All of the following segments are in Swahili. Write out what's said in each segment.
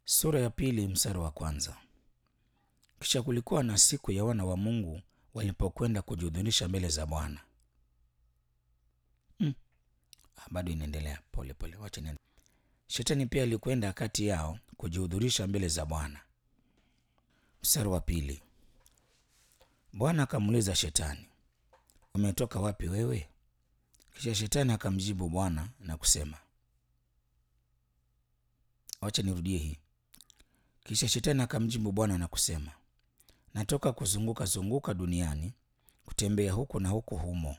Sura ya pili mstari wa kwanza. Kisha kulikuwa na siku ya wana wa Mungu walipokwenda kujihudhurisha mbele za Bwana. Mm. Ah, bado inaendelea pole pole, wacha niende. Shetani pia alikwenda kati yao kujihudhurisha mbele za Bwana. Mstari wa pili. Bwana akamuuliza Shetani, umetoka wapi wewe? Kisha Shetani akamjibu Bwana na kusema, wacha nirudie hii. Kisha Shetani akamjibu Bwana na kusema, natoka kuzunguka zunguka duniani kutembea huku na huku humo.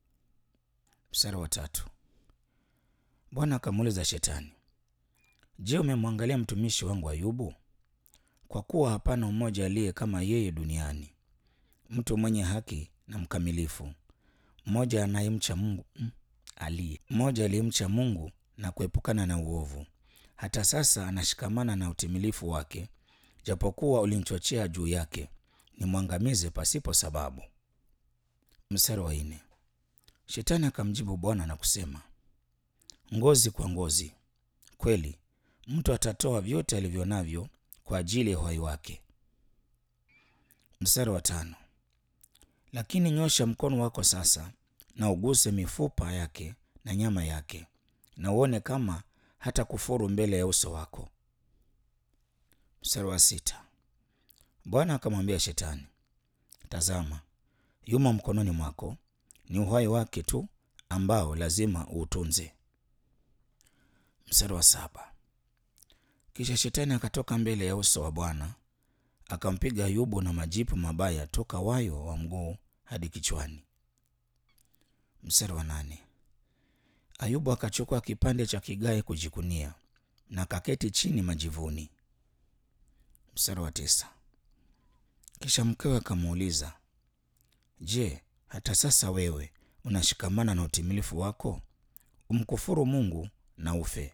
Mstari wa tatu. Bwana akamuuliza Shetani, je, umemwangalia mtumishi wangu Ayubu? Kwa kuwa hapana mmoja aliye kama yeye duniani, mtu mwenye haki na mkamilifu, mmoja anayemcha Mungu mm, aliye mmoja aliyemcha Mungu na kuepukana na uovu. Hata sasa anashikamana na utimilifu wake, japokuwa ulimchochea juu yake nimwangamize pasipo sababu. Mstari wa nne. Shetani akamjibu Bwana na kusema, ngozi kwa ngozi, kweli mtu atatoa vyote alivyo navyo kwa ajili ya uhai wake. Mstari wa tano. Lakini nyosha mkono wako sasa na uguse mifupa yake na nyama yake, na uone kama hata kufuru mbele ya uso wako. Mstari wa sita. Bwana akamwambia Shetani, tazama, yumo mkononi mwako, ni uhai wake tu ambao lazima uutunze. Mstari wa saba. Kisha Shetani akatoka mbele ya uso wa Bwana akampiga Ayubu na majipu mabaya toka wayo wa mguu hadi kichwani. Mstari wa nane. Ayubu akachukua kipande cha kigae kujikunia na akaketi chini majivuni. Mstari wa tisa. Kisha mkewe akamuuliza, Je, hata sasa wewe unashikamana na utimilifu wako? Umkufuru Mungu na ufe.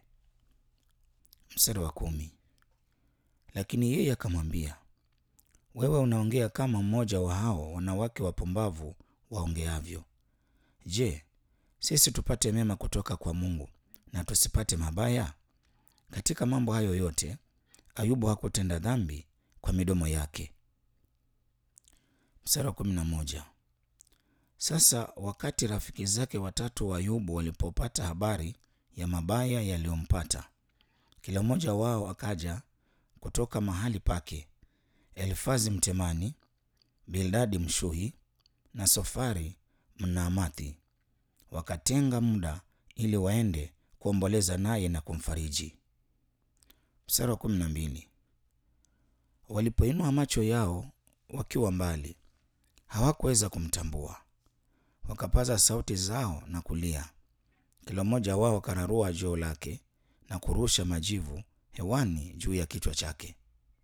Mstari wa kumi. Lakini yeye akamwambia, wewe unaongea kama mmoja wa hao wanawake wapumbavu waongeavyo. Je, sisi tupate mema kutoka kwa Mungu na tusipate mabaya? Katika mambo hayo yote Ayubu hakutenda dhambi kwa midomo yake. Mstari wa kumi na moja. Sasa wakati rafiki zake watatu wa Ayubu walipopata habari ya mabaya yaliyompata, kila mmoja wao akaja kutoka mahali pake, Elifazi Mtemani, Bildadi Mshuhi na Sofari Mnaamathi, wakatenga muda ili waende kuomboleza naye na kumfariji. Mstari wa kumi na mbili. Walipoinua macho yao wakiwa mbali, hawakuweza kumtambua, wakapaza sauti zao na kulia. Kila mmoja wao akararua joo lake na kurusha majivu hewani juu ya kichwa chake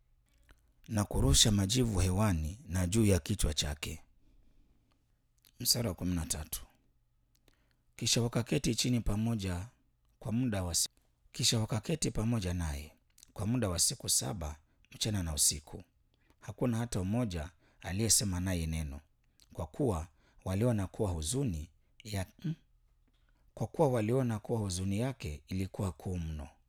na kurusha majivu hewani na juu ya kichwa chake. Mstari wa kumi na tatu. Kisha wakaketi chini pamoja kwa muda wa kisha wakaketi pamoja naye kwa muda wa siku saba mchana na usiku. Hakuna hata mmoja aliyesema naye neno, kwa kuwa waliona kuwa huzuni ya kwa kuwa waliona kuwa huzuni yake ilikuwa kuu mno.